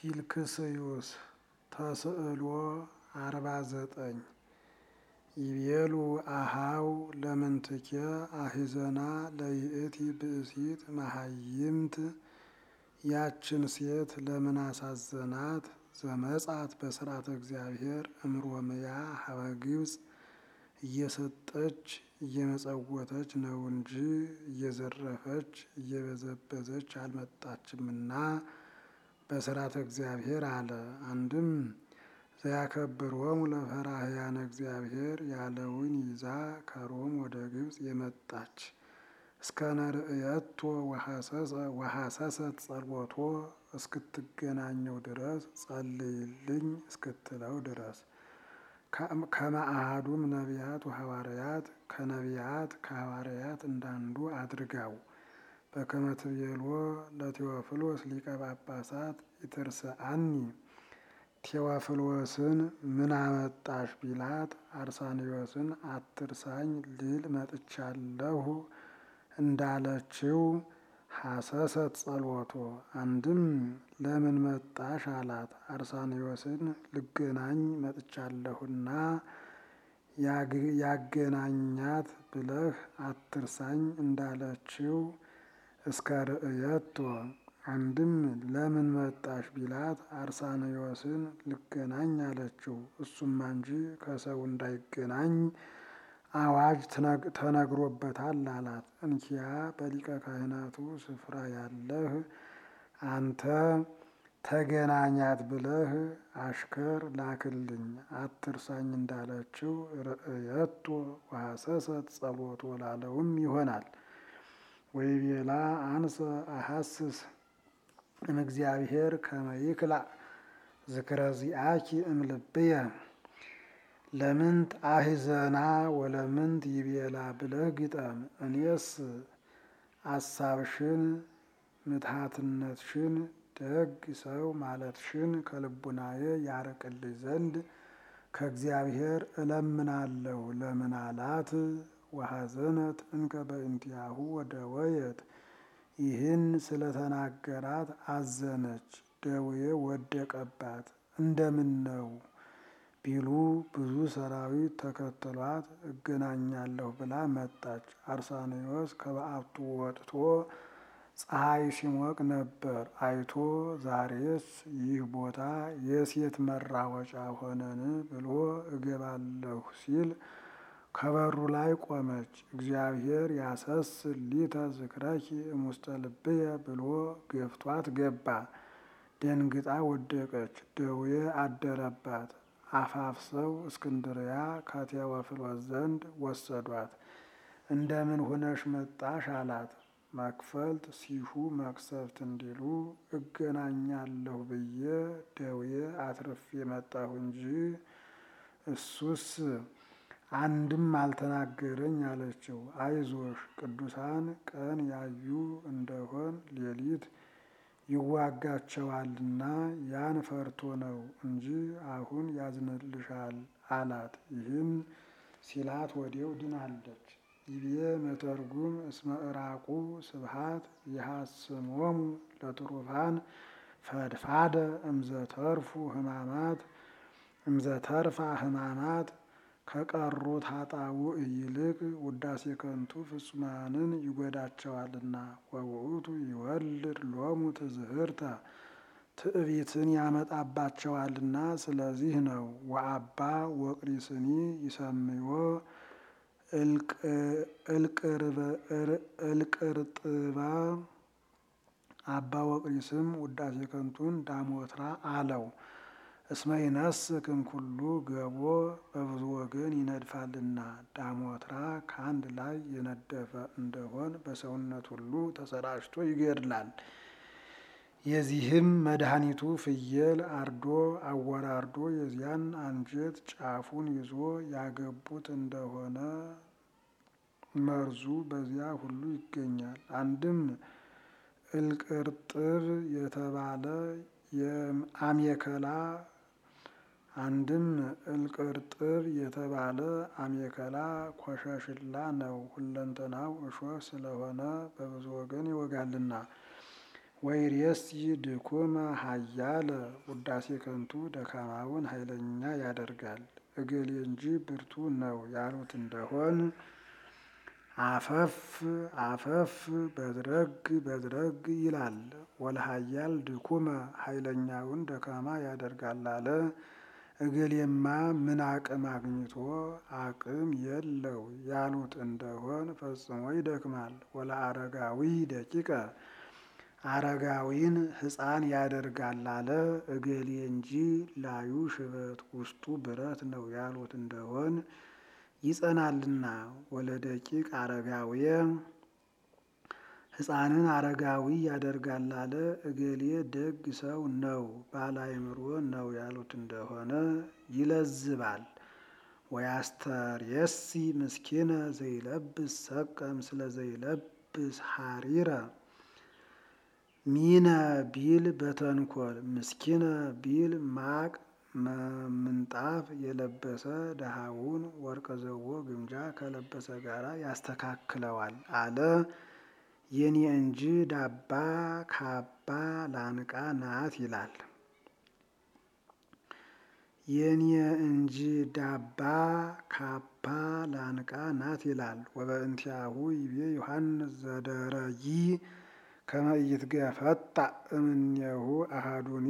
ፊልክስዩስ ተስዕሎ አርባ ዘጠኝ ይቤሉ አሃው ለምንትኬ አሂዘና ለይእቲ ብእሲት መሃይምት ያችን ሴት ለምን አሳዘናት? ዘመጻት በስርዓተ እግዚአብሔር እምሮምያ ሀበ ግብፅ እየሰጠች እየመጸወተች ነው እንጂ እየዘረፈች እየበዘበዘች አልመጣችምና በስርዓተ እግዚአብሔር አለ። አንድም ዘያከብሮሙ ለፈራህያነ እግዚአብሔር ያለውን ይዛ ከሮም ወደ ግብፅ የመጣች እስከ ነርእየቶ ወሐሰሰት ጸሎቶ እስክትገናኘው ድረስ ጸልይልኝ እስክትለው ድረስ ከመአሃዱም ነቢያት ወሐዋርያት ከነቢያት ከሐዋርያት እንዳንዱ አድርጋው በከመ ትቤሎ ለቴዎፍሎስ ሊቀ ጳጳሳት ኢትርስአኒ ቴዎፍሎስን ምን አመጣሽ ቢላት አርሳኒዮስን አትርሳኝ ልል መጥቻለሁ እንዳለችው ሐሰሰት ጸሎቶ አንድም ለምን መጣሽ አላት። አርሳኒዮስን ልገናኝ መጥቻለሁና ያገናኛት ብለህ አትርሳኝ እንዳለችው እስከ ርእየቶ አንድም ለምን መጣሽ ቢላት አርሳኒዮስን ልገናኝ አለችው። እሱማ እንጂ ከሰው እንዳይገናኝ አዋጅ ተነግሮበታል አላት። እንኪያ በሊቀ ካህናቱ ስፍራ ያለህ አንተ ተገናኛት ብለህ አሽከር ላክልኝ አትርሳኝ እንዳለችው ርእየቶ ወሐሰሰት ጸሎቶ ላለውም ይሆናል። ወይቤላ አንሰ አሐስስ እምእግዚአብሔር ከመ ይክላእ ዝክረ ዚአኪ እምልብየ ለምንት አሂዘና ወለምንት ይቤላ ብለህ ግጠም። እኔስ አሳብሽን ምትሃትነትሽን ደግ ሰው ማለትሽን ከልቡናዬ ያርቅልኝ ዘንድ ከእግዚአብሔር እለምናለሁ። ለምን አላት? ወሐዘነት እንከ በእንቲአሁ ወደወየት ይህን ስለተናገራት አዘነች፣ ደዌ ወደቀባት። እንደምን ነው ቢሉ ብዙ ሰራዊት ተከትሏት እገናኛለሁ ብላ መጣች። አርሳኒዮስ ከበዓቱ ወጥቶ ፀሐይ ሲሞቅ ነበር አይቶ ዛሬስ ይህ ቦታ የሴት መራወጫ ሆነን ብሎ እገባለሁ ሲል ከበሩ ላይ ቆመች። እግዚአብሔር ያሰስል ሊተ ዝክረኪ እሙስተ ልብየ ብሎ ገፍቷት ገባ። ደንግጣ ወደቀች፣ ደዌ አደረባት። አፋፍሰው እስክንድርያ ከቴዎፍሎስ ዘንድ ወሰዷት። እንደምን ሆነሽ መጣሽ አላት። መክፈልት ሲሹ መቅሰፍት እንዲሉ እገናኛለሁ ብዬ ደዌ አትርፌ መጣሁ እንጂ እሱስ አንድም አልተናገረኝ አለችው። አይዞሽ ቅዱሳን ቀን ያዩ እንደሆን ሌሊት ይዋጋቸዋልና ያን ፈርቶ ነው እንጂ አሁን ያዝንልሻል አላት። ይህን ሲላት ወዲያው ድናለች። ይቤ መተርጉም እስመ ዕራቁ ስብሃት ይሐስሞሙ ለትሩፋን ፈድፋደ እምዘተርፉ ህማማት እምዘተርፋ ህማማት ከቀሩት ኃጣውእ ይልቅ ውዳሴ ከንቱ ፍጹማንን ይጎዳቸዋልና። ወውእቱ ይወልድ ሎሙ ትዝህርተ ትዕቢትን ያመጣባቸዋልና ስለዚህ ነው። ወአባ ወቅሪስኒ ይሰምዮ እልቅርጥባ አባ ወቅሪስም ውዳሴ ከንቱን ዳሞትራ አለው። እስመ ይነስክ እምኩሉ ገቦ በብዙ ወገን ይነድፋልና። ዳሞትራ ከአንድ ላይ የነደፈ እንደሆን በሰውነት ሁሉ ተሰራጭቶ ይገድላል። የዚህም መድኃኒቱ ፍየል አርዶ አወራርዶ የዚያን አንጀት ጫፉን ይዞ ያገቡት እንደሆነ መርዙ በዚያ ሁሉ ይገኛል። አንድም እልቅርጥብ የተባለ የአሜከላ አንድም እልቅርጥብ የተባለ አሜከላ ኮሸሽላ ነው። ሁለንተናው እሾህ ስለሆነ በብዙ ወገን ይወጋልና። ወይሬሲ ድኩመ ሀያለ ውዳሴ ከንቱ ደካማውን ኃይለኛ ያደርጋል። እገሌ እንጂ ብርቱ ነው ያሉት እንደሆን አፈፍ አፈፍ በድረግ በድረግ ይላል። ወለሀያል ድኩመ ኃይለኛውን ደካማ ያደርጋል አለ። እገሌማ ምን አቅም አግኝቶ አቅም የለው ያሉት እንደሆን ፈጽሞ ይደክማል። ወለአረጋዊ ደቂቀ አረጋዊን ሕፃን ያደርጋል አለ። እገሌ እንጂ ላዩ ሽበት ውስጡ ብረት ነው ያሉት እንደሆን ይጸናልና። ወለደቂቅ አረጋዊ ሕፃንን አረጋዊ ያደርጋል አለ። እገሌ ደግ ሰው ነው ባለአእምሮ ነው ያሉት እንደሆነ ይለዝባል። ወያስተርየሲ ምስኪነ ዘይለብስ ሰቀ ምስለ ዘይለብስ ሐሪረ ሚነ ቢል በተንኮል ምስኪነ ቢል ማቅ ምንጣፍ የለበሰ ድሃውን ወርቀ ዘቦ ግምጃ ከለበሰ ጋራ ያስተካክለዋል አለ። የኔ እንጂ ዳባ ካባ ላንቃ ናት ይላል። የኔ እንጂ ዳባ ካባ ላንቃ ናት ይላል። ወበእንቲአሁ ይቤ ዮሐንስ ዘደረይ ከመ ኢይትገፈጣ እምኔሁ አሐዱኒ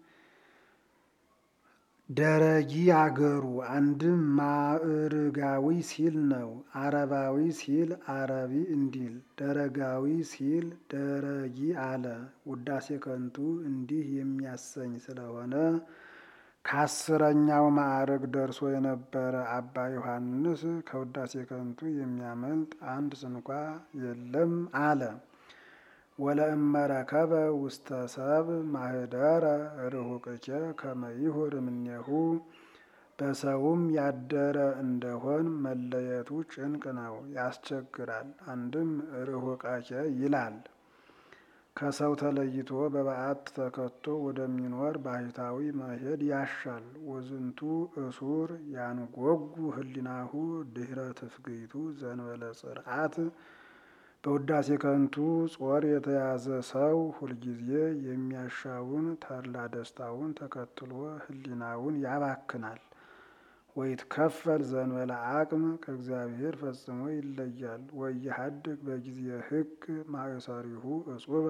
ደረጊ አገሩ አንድም ማዕርጋዊ ሲል ነው። አረባዊ ሲል አረቢ እንዲል ደረጋዊ ሲል ደረጊ አለ። ውዳሴ ከንቱ እንዲህ የሚያሰኝ ስለሆነ ከአስረኛው ማዕረግ ደርሶ የነበረ አባ ዮሐንስ ከውዳሴ ከንቱ የሚያመልጥ አንድ ስንኳ የለም አለ። ወለእመረከበ ውስተ ሰብ ማህደረ ርሁቅኬ ከመ ይሁር እምኔሁ በሰውም ያደረ እንደሆን መለየቱ ጭንቅ ነው፣ ያስቸግራል። አንድም ርሁቀኬ ይላል። ከሰው ተለይቶ በበዓት ተከቶ ወደሚኖር ባህታዊ መሄድ ያሻል። ወዝንቱ እሱር ያንጎጉ ህሊናሁ ድህረ ትፍግይቱ ዘንበለ ጽርዓት በውዳሴ ከንቱ ጾር የተያዘ ሰው ሁልጊዜ የሚያሻውን ተድላ ደስታውን ተከትሎ ህሊናውን ያባክናል። ወይትከፈል ዘንበለ አቅም ከእግዚአብሔር ፈጽሞ ይለያል። ወይሃድግ በጊዜ ህግ ማእሰሪሁ እጹበ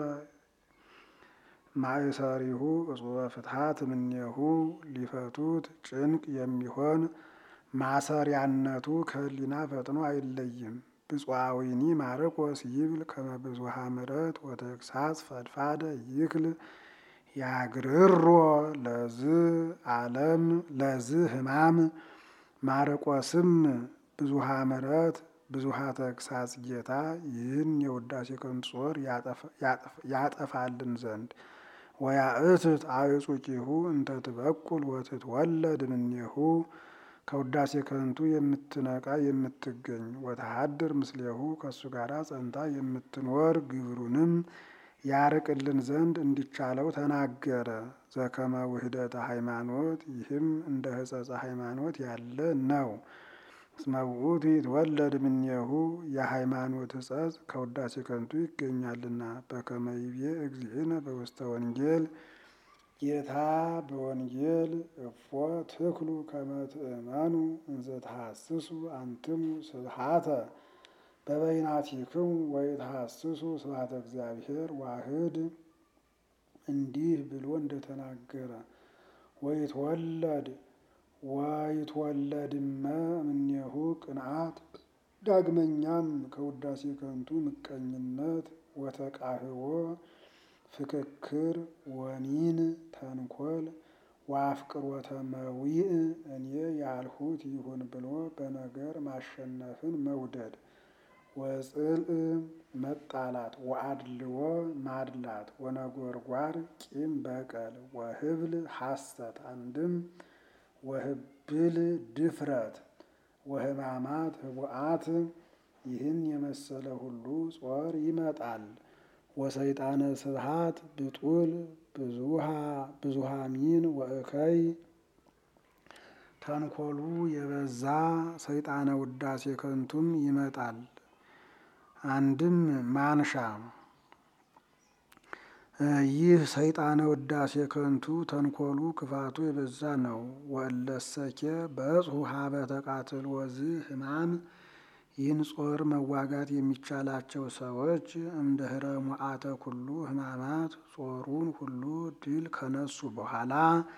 ማእሰሪሁ እጹበ ፍትሐት እምኔሁ ሊፈቱት ጭንቅ የሚሆን ማሰሪያነቱ ከህሊና ፈጥኖ አይለይም። ብፁዓዊኒ ማርቆስ ይብል ከመ ብዙኃ ምሕረት ወተግሳጽ ፈድፋደ ይክል ያግርሮ ለዝ ዓለም ለዝ ህማም ማርቆስም ብዙኃ ምሕረት ብዙኃ ተግሳጽ ጌታ ይህን የውዳሴ ከንቱ ጾር ያጠፋልን ዘንድ ወያእትት አዕጹቂሁ እንተ ትበቁል ወትትወለድ እምኔሁ ከውዳሴ ከንቱ የምትነቃ የምትገኝ ወተሃድር ምስሌሁ ከእሱ ጋር ጸንታ የምትኖር ግብሩንም ያርቅልን ዘንድ እንዲቻለው ተናገረ። ዘከመ ውህደተ ሃይማኖት ይህም እንደ ሕጸጸ ሃይማኖት ያለ ነው። እስመ ውእቱ ይትወለድ እምኔሁ የሃይማኖት ሕጸጽ ከውዳሴ ከንቱ ይገኛልና። በከመ ይቤ እግዚእነ በውስተ ወንጌል ጌታ በወንጌል እፎ ትክሉ ከመ ትእመኑ እንዘ ተሐስሱ አንትሙ ስብሐተ በበይናቲክሙ ወይትሐስሱ ስብሐተ እግዚአብሔር ዋህድ እንዲህ ብሎ እንደተናገረ ወይትወለድ ወይትወለድመ እምኔሁ ቅንዓት ዳግመኛም ከውዳሴ ከንቱ ምቀኝነት ወተቃህቦ ፍክክር ወኒን ተንኮል ወአፍቅሮተ መዊዕ እኔ ያልሁት ይሁን ብሎ በነገር ማሸነፍን መውደድ ወጽልእ መጣላት ወአድልዎ ማድላት ወነጎርጓር ቂም በቀል ወህብል ሐሰት አንድም ወህብል ድፍረት ወህማማት ህቡአት ይህን የመሰለ ሁሉ ጾር ይመጣል። ወሰይጣነ ስብሃት ብጡል ብዙሃ ሚን ወእከይ ተንኮሉ የበዛ ሰይጣነ ውዳሴ ከንቱም ይመጣል። አንድም ማንሻ ይህ ሰይጣነ ውዳሴ ከንቱ ተንኮሉ ክፋቱ የበዛ ነው። ወእለሰኬ በጽሑ ሀበ ተቃትል ወዝ ህማም ይህን ጾር መዋጋት የሚቻላቸው ሰዎች እምድኅረ ሙዓተ ኩሉ ህማማት ጾሩን ሁሉ ድል ከነሱ በኋላ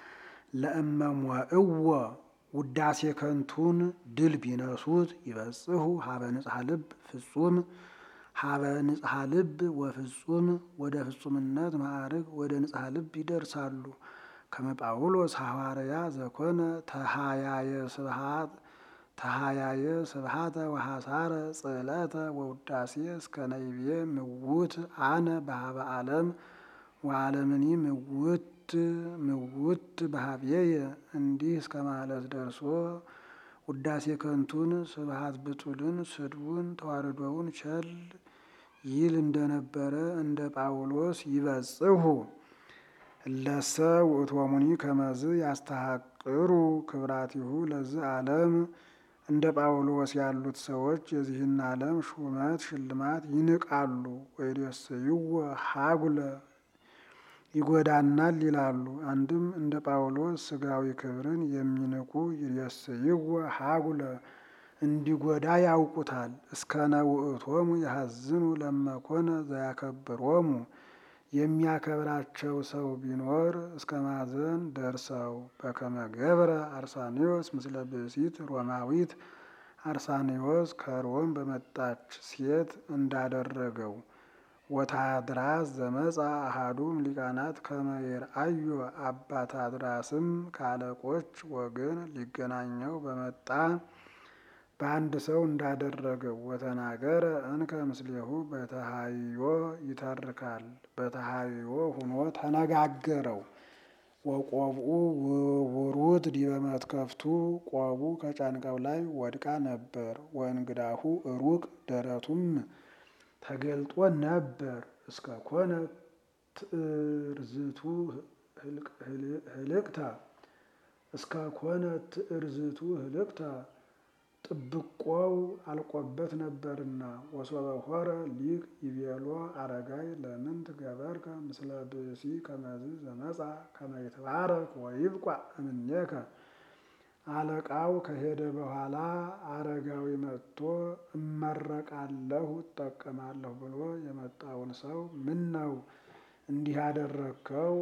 ለእመሞእዎ ውዳሴ ከንቱን ድል ቢነሱት ይበጽሑ ሀበ ንጽሐ ልብ ፍጹም ሀበ ንጽሐ ልብ ወፍጹም ወደ ፍጹምነት ማዕርግ ወደ ንጽሐ ልብ ይደርሳሉ። ከመ ጳውሎስ ሐዋርያ ዘኮነ ተሃያየ ስብሃት ተሃያየ ስብሃተ ወሐሳረ ጽዕለተ ወውዳሴ እስከ ነይቤ ምውት አነ በሀበ ዓለም ወዓለምኒ ምውት ምውት በሀብዬየ እንዲህ እስከ ማለት ደርሶ ውዳሴ ከንቱን ስብሃት ብጡልን ስድቡን ተዋርዶውን ቸል ይል እንደነበረ እንደ ጳውሎስ ይበጽሑ እለሰ ውእቶሙኒ ከመዝ ያስተሐቅሩ ክብራቲሁ ለዝ ዓለም እንደ ጳውሎስ ያሉት ሰዎች የዚህን ዓለም ሹመት ሽልማት ይንቃሉ። ወይደስይዎ ሀጉለ ይጎዳናል ይላሉ። አንድም እንደ ጳውሎስ ስጋዊ ክብርን የሚንቁ ይደስይዎ ሀጉለ እንዲጎዳ ያውቁታል። እስከነ ውእቶሙ ያሐዝኑ ለመኮነ ዘያከብሮሙ የሚያከብራቸው ሰው ቢኖር እስከ ማዘን ደርሰው በከመ ገብረ አርሳኒዎስ ምስለ ብእሲት ሮማዊት አርሳኒዎስ ከሮም በመጣች ሴት እንዳደረገው ወታድራስ ዘመጻ አሃዱም ሊቃናት ከመ ይርአዮ አባታድራስም ከአለቆች ወገን ሊገናኘው በመጣ በአንድ ሰው እንዳደረገው ወተናገረ እንከ ምስሌሁ በተሃዮ ይተርካል። በተሃዮ ሁኖ ተነጋገረው። ወቆብኡ ውሩት ዲበ መትከፍቱ ቆቡ ከጫንቃው ላይ ወድቃ ነበር። ወእንግዳሁ ሩቅ ደረቱም ተገልጦ ነበር። እስከ ኮነ ትእርዝቱ ህልቅታ እስከ ኮነ ትእርዝቱ ህልቅታ ጥብቆው አልቆበት ነበርና። ወሶበ ሆረ ሊቅ ይቤሎ አረጋይ ለምን ትገበርከ ምስለ ብእሲ ከመዝ ዘመጻ ከመ ይትባረክ ወይብቋዕ እምኔከ። አለቃው ከሄደ በኋላ አረጋዊ መጥቶ እመረቃለሁ እጠቀማለሁ ብሎ የመጣውን ሰው ምን ነው እንዲህ ያደረግከው?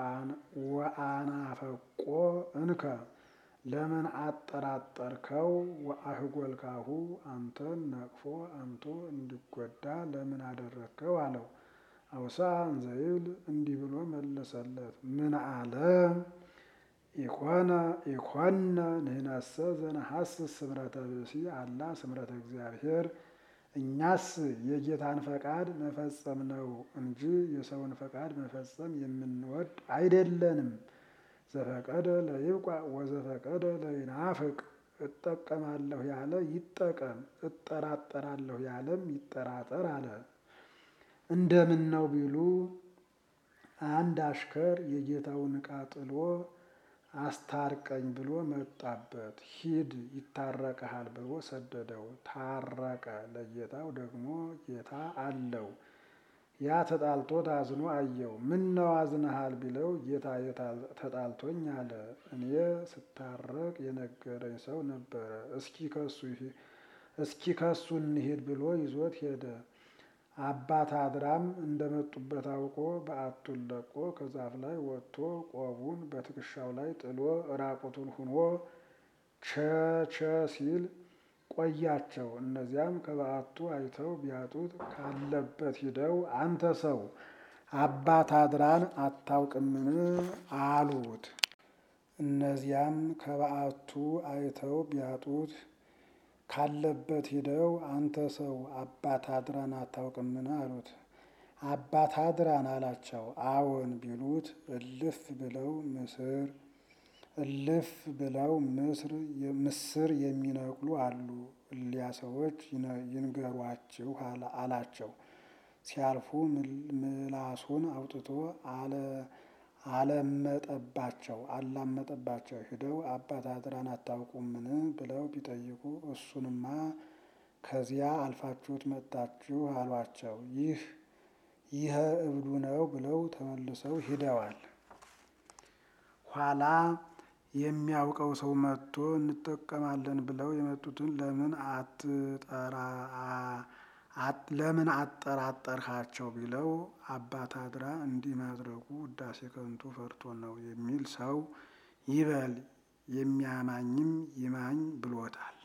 ወአናፈቆ እንከ ለምን አጠራጠርከው? ወአህጎልካሁ አንተን ነቅፎ አምቶ እንዲጎዳ ለምን አደረግከው? አለው። አውሳ እንዘይብል እንዲህ ብሎ መለሰለት። ምን አለ? ኢኮነ ኢኮነ ንሕነሰ ዘነሐስስ ስምረተ ብእሲ አላ ስምረተ እግዚአብሔር። እኛስ የጌታን ፈቃድ መፈጸም ነው እንጂ የሰውን ፈቃድ መፈጸም የምንወድ አይደለንም። ዘፈቀደ ለይብቋዕ ወዘፈቀደ ለይናፍቅ። እጠቀማለሁ ያለ ይጠቀም፣ እጠራጠራለሁ ያለም ይጠራጠር አለ። እንደምን ነው ቢሉ አንድ አሽከር የጌታውን ዕቃ ጥሎ አስታርቀኝ ብሎ መጣበት። ሂድ ይታረቀሃል ብሎ ሰደደው። ታረቀ። ለጌታው ደግሞ ጌታ አለው። ያ ተጣልቶት አዝኖ አየው። ምን ነው አዝነሃል ቢለው ጌታ ተጣልቶኝ አለ። እኔ ስታረቅ የነገረኝ ሰው ነበረ። እስኪ ከሱ እስኪ ከሱ እንሂድ ብሎ ይዞት ሄደ። አባት አድራም እንደመጡበት አውቆ በዓቱን ለቆ ከዛፍ ላይ ወጥቶ ቆቡን በትከሻው ላይ ጥሎ ራቁቱን ሁኖ ቸቸ ሲል ቆያቸው። እነዚያም ከበዓቱ አይተው ቢያጡት ካለበት ሂደው አንተ ሰው አባት አድራን አታውቅምን? አሉት። እነዚያም ከበዓቱ አይተው ቢያጡት ካለበት ሂደው አንተ ሰው አባት አድራን አታውቅምን? አሉት። አባት አድራን አላቸው። አዎን ቢሉት እልፍ ብለው ምስር እልፍ ብለው ምስር ምስር የሚነቅሉ አሉ። እሊያ ሰዎች ይንገሯችሁ አላቸው። ሲያልፉ ምላሱን አውጥቶ አለመጠባቸው አላመጠባቸው። ሂደው አባት አድራን አታውቁምን ብለው ቢጠይቁ እሱንማ ከዚያ አልፋችሁት መጣችሁ አሏቸው። ይህ ይህ እብዱ ነው ብለው ተመልሰው ሂደዋል። ኋላ የሚያውቀው ሰው መጥቶ እንጠቀማለን ብለው የመጡትን ለምን አትጠራ ለምን አጠራጠርሃቸው ቢለው አባታድራ እንዲህ ማድረጉ ውዳሴ ከንቱ ፈርቶ ነው የሚል ሰው ይበል የሚያማኝም ይማኝ ብሎታል።